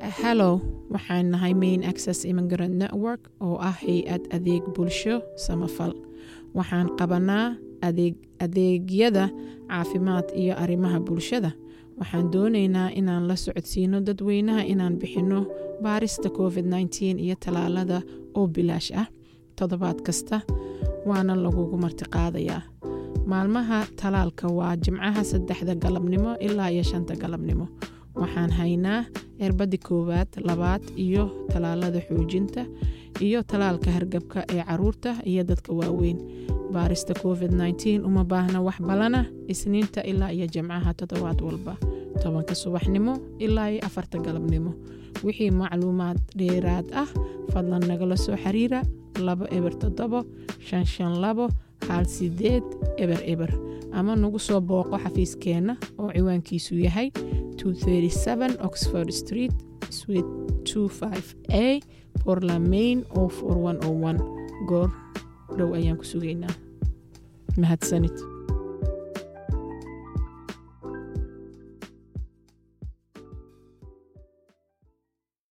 hallow waxaan nahay main access immigrant network oo ah hay-ad adeeg bulsho samafal waxaan qabanaa adeegyada caafimaad iyo arrimaha bulshada waxaan doonaynaa inaan la socodsiino dadweynaha inaan bixinno baarista covid -19 iyo tallaalada oo bilaash ah toddobaad kasta waana lagugu martiqaadayaa maalmaha talaalka waa jimcaha saddexda galabnimo ilaa iyo shanta galabnimo waxaan haynaa cirbadii koowaad labaad iyo tallaalada xoojinta iyo tallaalka hargabka ee caruurta iyo dadka waaweyn baarista covid -19 uma baahna wax balana isniinta ilaa iyo jimcaha toddobaad walba tobanka subaxnimo ilaa iyo afarta galabnimo wixii macluumaad dheeraad ah fadlan nagala soo xiriira labo eber toddobo shan shan labo hal sideed eber eber ama nagu soo booqo xafiiskeenna oo ciwaankiisu yahay oxford street swit a porlamain o goor dhow ayaan ku sugaynaa mahadsanid